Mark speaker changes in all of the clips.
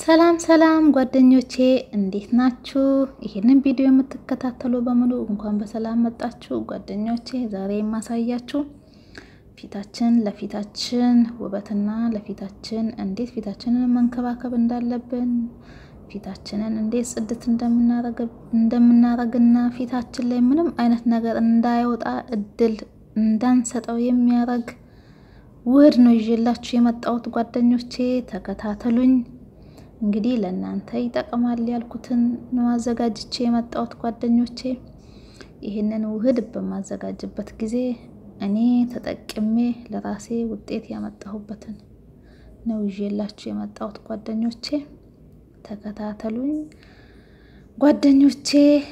Speaker 1: ሰላም ሰላም ጓደኞቼ እንዴት ናችሁ? ይህንን ቪዲዮ የምትከታተሉ በሙሉ እንኳን በሰላም መጣችሁ ጓደኞቼ። ዛሬ የማሳያችሁ ፊታችን ለፊታችን ውበትና ለፊታችን እንዴት ፊታችንን መንከባከብ እንዳለብን ፊታችንን እንዴት ጽድት እንደምናረግና ፊታችን ላይ ምንም አይነት ነገር እንዳይወጣ እድል እንዳንሰጠው የሚያረግ ውህድ ነው ይዤላችሁ የመጣሁት ጓደኞቼ፣ ተከታተሉኝ። እንግዲህ ለእናንተ ይጠቅማል ያልኩትን ነው አዘጋጅቼ የመጣሁት ጓደኞቼ። ይህንን ውህድ በማዘጋጅበት ጊዜ እኔ ተጠቅሜ ለራሴ ውጤት ያመጣሁበትን ነው ይዤላችሁ የመጣሁት ጓደኞቼ፣ ተከታተሉኝ ጓደኞቼ።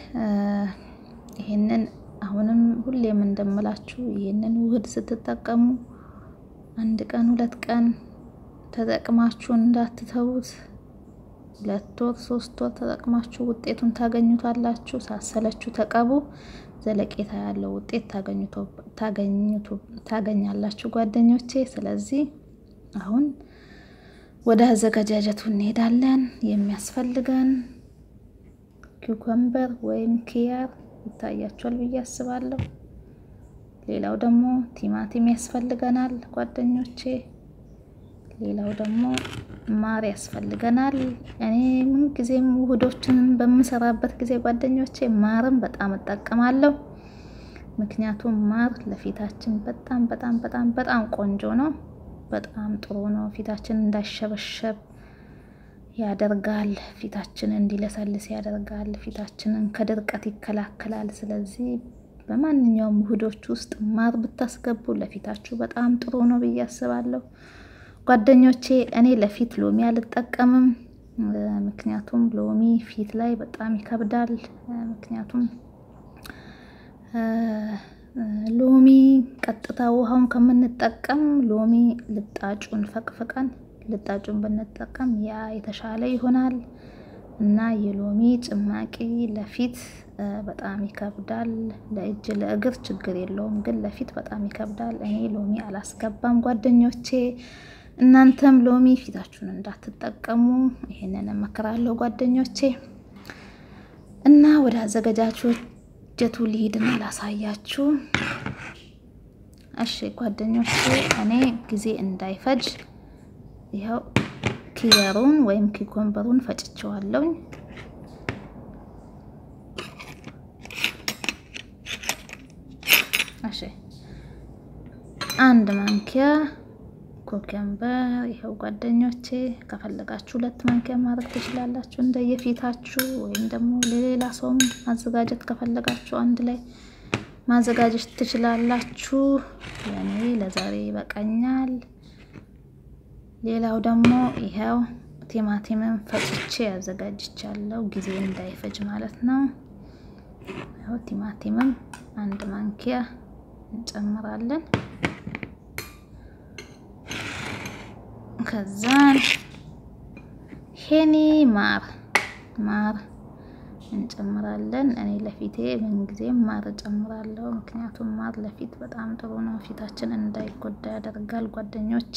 Speaker 1: ይህንን አሁንም ሁሌም እንደምላችሁ ይህንን ውህድ ስትጠቀሙ አንድ ቀን ሁለት ቀን ተጠቅማችሁ እንዳትተዉት። ሁለት ወር ሶስት ወር ተጠቅማችሁ ውጤቱን ታገኙታላችሁ። ሳሰለችሁ ተቀቡ። ዘለቄታ ያለው ውጤት ታገኛላችሁ ጓደኞቼ። ስለዚህ አሁን ወደ አዘገጃጀቱ እንሄዳለን። የሚያስፈልገን ኪውከምበር ወይም ኪያር ይታያችኋል ብዬ አስባለሁ። ሌላው ደግሞ ቲማቲም ያስፈልገናል ጓደኞቼ። ሌላው ደግሞ ማር ያስፈልገናል። እኔ ምን ጊዜም ውህዶችን በምሰራበት ጊዜ ጓደኞቼ ማርም በጣም እጠቀማለሁ። ምክንያቱም ማር ለፊታችን በጣም በጣም በጣም በጣም ቆንጆ ነው። በጣም ጥሩ ነው። ፊታችን እንዳይሸበሸብ ያደርጋል። ፊታችንን እንዲለሰልስ ያደርጋል። ፊታችንን ከድርቀት ይከላከላል። ስለዚህ በማንኛውም ውህዶች ውስጥ ማር ብታስገቡ ለፊታችሁ በጣም ጥሩ ነው ብዬ አስባለሁ ጓደኞቼ። እኔ ለፊት ሎሚ አልጠቀምም፣ ምክንያቱም ሎሚ ፊት ላይ በጣም ይከብዳል። ምክንያቱም ሎሚ ቀጥታ ውሃውን ከምንጠቀም ሎሚ ልጣጩን ፈቅፍቀን ልጣጩን ብንጠቀም ያ የተሻለ ይሆናል እና የሎሚ ጭማቂ ለፊት በጣም ይከብዳል። ለእጅ ለእግር ችግር የለውም፣ ግን ለፊት በጣም ይከብዳል። እኔ ሎሚ አላስገባም ጓደኞቼ። እናንተም ሎሚ ፊታችሁን እንዳትጠቀሙ ይሄንን እመክራለሁ ጓደኞቼ። እና ወደ አዘገጃጀቱ ልሂድና ላሳያችሁ። እሺ ጓደኞቼ፣ እኔ ጊዜ እንዳይፈጅ ይኸው ኪየሩን ወይም ኪኮምበሩን ፈጭቸዋለሁኝ። እሺ አንድ ማንኪያ ኮከምበር ይኸው ጓደኞቼ። ከፈለጋችሁ ሁለት ማንኪያ ማድረግ ትችላላችሁ እንደየፊታችሁ፣ ወይም ደግሞ ለሌላ ሰውም ማዘጋጀት ከፈለጋችሁ አንድ ላይ ማዘጋጀት ትችላላችሁ። ለእኔ ለዛሬ ይበቃኛል። ሌላው ደግሞ ይኸው ቲማቲምን ፈጭቼ ያዘጋጅቻለሁ፣ ጊዜ እንዳይፈጅ ማለት ነው። ይኸው ቲማቲምም አንድ ማንኪያ እንጨምራለን። ከዛን ሄኒ ማር ማር እንጨምራለን። እኔ ለፊቴ ምንጊዜም ማር እጨምራለሁ፣ ምክንያቱም ማር ለፊት በጣም ጥሩ ነው፣ ፊታችን እንዳይጎዳ ያደርጋል ጓደኞቼ።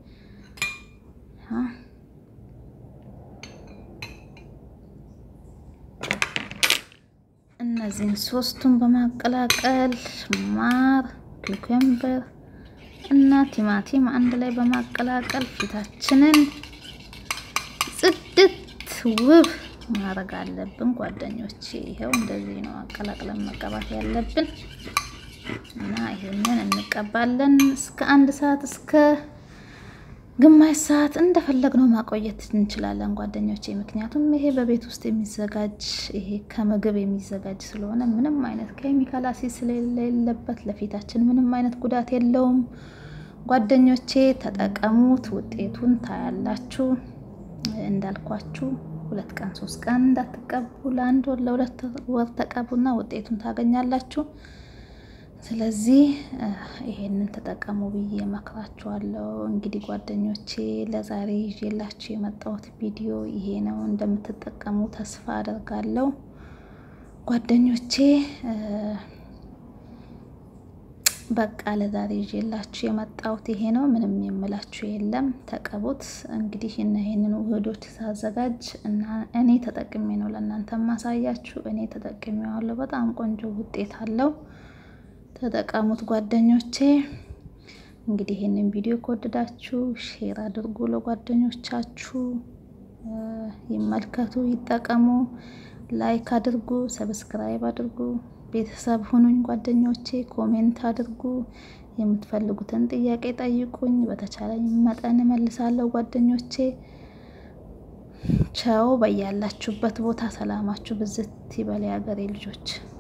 Speaker 1: እነዚህን ሶስቱን በማቀላቀል ማር፣ ኩከምበር እና ቲማቲም አንድ ላይ በማቀላቀል ፊታችንን ጽድት ውብ ማድረግ አለብን ጓደኞቼ። ይኸው እንደዚህ ነው አቀላቅለን መቀባት ያለብን እና ይሄንን እንቀባለን እስከ አንድ ሰዓት እስከ ግማሽ ሰዓት እንደፈለግነው ማቆየት እንችላለን ጓደኞቼ። ምክንያቱም ይሄ በቤት ውስጥ የሚዘጋጅ ይሄ ከምግብ የሚዘጋጅ ስለሆነ ምንም አይነት ኬሚካል አሲድ ስለሌለበት ለፊታችን ምንም አይነት ጉዳት የለውም ጓደኞቼ። ተጠቀሙት፣ ውጤቱን ታያላችሁ። እንዳልኳችሁ ሁለት ቀን ሶስት ቀን እንዳትቀቡ፣ ለአንድ ወር ለሁለት ወር ተቀቡና ውጤቱን ታገኛላችሁ። ስለዚህ ይሄንን ተጠቀሙ ብዬ መክራችኋለሁ። እንግዲህ ጓደኞቼ ለዛሬ ይዤላችሁ የመጣሁት ቪዲዮ ይሄ ነው። እንደምትጠቀሙ ተስፋ አደርጋለሁ ጓደኞቼ። በቃ ለዛሬ ይዤላችሁ የመጣሁት ይሄ ነው። ምንም የምላችሁ የለም። ተቀቡት። እንግዲህ እና ይሄንን ውህዶች ሳዘጋጅ እና እኔ ተጠቅሜ ነው ለእናንተ ማሳያችሁ። እኔ ተጠቅሜዋለሁ። በጣም ቆንጆ ውጤት አለው። ተጠቀሙት ጓደኞቼ። እንግዲህ ይህንን ቪዲዮ ከወደዳችሁ ሼር አድርጉ ለጓደኞቻችሁ፣ ይመልከቱ፣ ይጠቀሙ። ላይክ አድርጉ፣ ሰብስክራይብ አድርጉ። ቤተሰብ ሁኑኝ ጓደኞቼ። ኮሜንት አድርጉ። የምትፈልጉትን ጥያቄ ጠይቁኝ። በተቻለኝ መጠን እመልሳለሁ ጓደኞቼ። ቻው። በያላችሁበት ቦታ ሰላማችሁ ብዝት ይበል የሀገሬ ልጆች።